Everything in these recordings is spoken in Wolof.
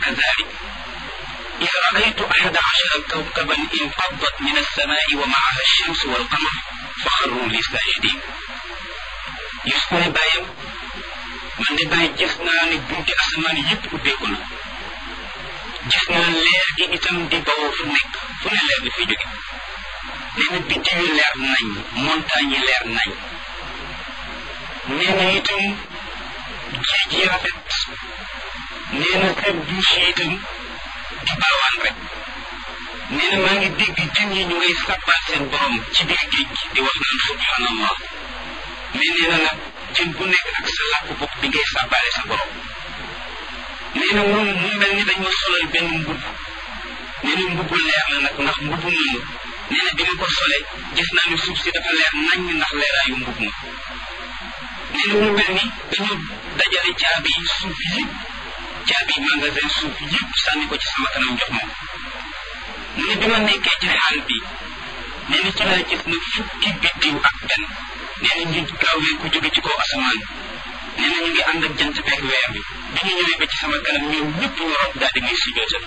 كذلك إذ رأيت أحد عشر كوكبا انقضت من السماء ومعها الشمس والقمر فخروا لي ساجدين يسكن بايم man de bàyyi gis naa ne bunti asamaan yëpp ubbeeku na gis naa leer gi itam di bawoo fu nekk fu ne leer bi fi jóge nee na biddiw yi leer nañ montagne yi leer nañ nee na itam géej yi rafet nee na kër douche yi itam di baawaan rek nee na maa ngi dégg jën yi ñu ngay sàbbaal seen borom ci biir géej gi di wax naan subhanallah mais nee na nag jën bu nekk ak sa làkk bopp bi ngay sàbbaale sa borom nee na moom mu mel ni dañ ma solal benn mbubb nee na mbubbu leer la nag ndax mbubbu moomu nee na bi ma ko solee gis naa ne suuf si dafa leer nañ ndax leeraayu mbubb ma nee na mu mel ni dañu dajale caabi suuf yëpp caabi magasin suuf yëpp sànni ko ci sama kanam jox ma mu ne bi ma nekkee ci xaal bi nee na ci laa gis na fukki biddiw ak benn nee na ñu gaawee ku jóge ci kaw asamaan nee na ñu ngi ànd ak jant beeg weer bi bi ñu ñëwee ba ci sama kanam ñoom ñëpp ñu rob daal di may sujootal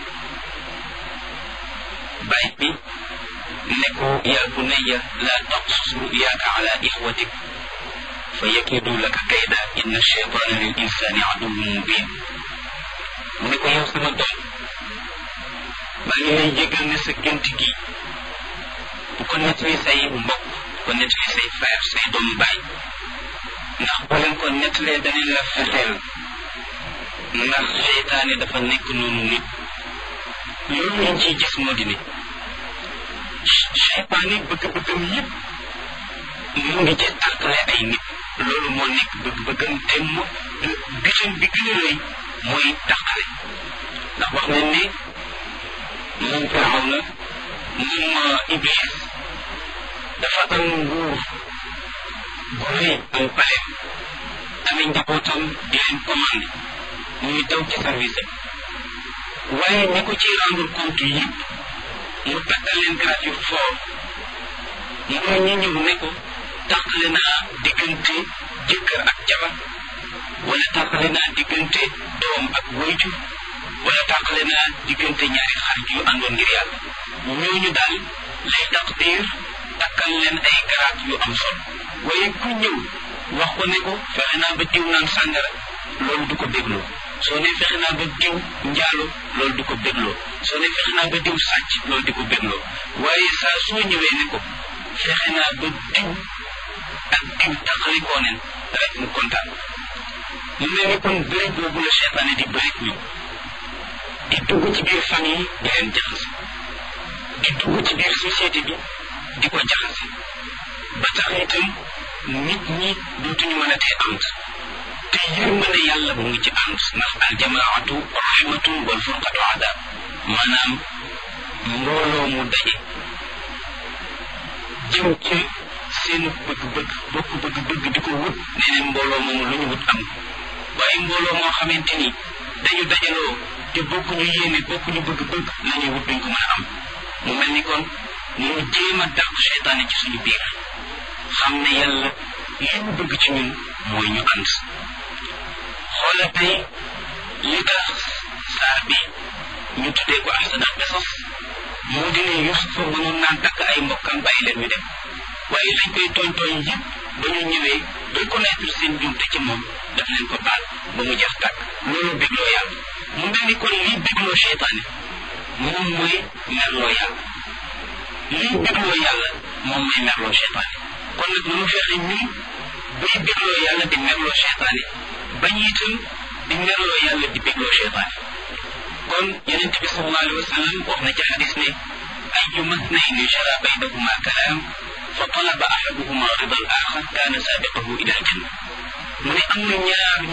bàyyi bi ne ko yaa bunayya laa taqsus ruyaaka ala ixwatik fa yakidu laka kayda inna cheytaana lil insani aduwwun mubin mu ne ko yow sama doom maa ngi lay jégal ne sa gént gi bu ko nettali say mbokk bu ko nettali say frère say doomu baay ndax boo leen ko nettalee danañ la fexeel ndax seytaane dafa nekk noonu nit loolu lañ ciy gis moo di ne seytaane bëgg-bëggam yëpp mu ngi ci tàqale ay nit loolu moo nekk bëgg-bëggam te mu bitam bi gën a rëy mooy tàqale ndax wax nañ ne moom firaw na moom iblis dafa am nguur bu rëy am paleem amee njabootam di leen commandé ñuy daw ci service am waaye ñi ko ciy rendre compte yëpp mu takkal leen grade yu fort mooy ñi ñëw ne ko tàqale naa diggante jëkkër ak jabar wala tàqale naa diggante doom ak wayjur wala tàqale naa diggante ñaari xarit yu àndoon ngir yàlla ñooñu daal lay taqdir takkal leen ay garaat yu am solo waaye ku ñëw wax ko ne ko fexe naa ba diw naan sàngara loolu du ko bégloo soo ne fexe naa ba diw njaalo loolu du ko bégloo soo ne fexe naa ba diw sàcc loolu di ko bégloo waaye saa soo ñëwee ne ko fexe naa ba diw ak diw taxalikoo neen rek mu kontaan mu mel ni kon bëri boobu la seytaane di bëri ñu di dugg ci biir famille di leen jaxase di dugg ci biir société bi di ko jaxase ba tax itam nit ñi dootuñu mën a tee ànd te yërmande yàlla mu ngi ci ànd ndax aljamaatu rahmatun wal furqatu adab maanaam mbooloo mu daje jëm ci seen bëgg-bëgg bokk bëgg-bëgg di ko wut nee neen mbooloo moomu lu ñu wut am waaye mbooloo moo xamante ni dañu dajaloo te bokkuñu yéene bokkuñu bëgg-bëgg la ñuy wut duñ ko mën a am mu mel ni kon ñu jéem a dàq seytaane ci suñu biir xam ne yàlla li mu bëgg ci ñun mooy ñu ànd xoola tey li tax saar bi ñu tuddee ko ahsanal qisas moo di ne Yusufa mënoon naa takk ay mbokkam bàyyi leen ñu dem waaye lañ koy tooñ tooñ yëpp ba ñu ñëwee reconnaître seen jumte ci moom daf leen ko baal ba mu jeex tàkk loolu bégloo yàlla mu mel ni kon lii bégloo seytaane moom mooy merloo yàlla lii bégloo yàlla moom mooy merloo seytaane kon nag nunu fexe ñun buy bégloo yàlla di merloo seytaane bañ itam di merloo yàlla di bégloo seytaane kon yonent bi sallallahu alayhi wa sallam wax na ci hadis ne ayu mathnayni jara baynahuma kalaam fa talaba ahaduhuma rida al axar kaana saabiqahu ila aljanna mu ne am na ñaar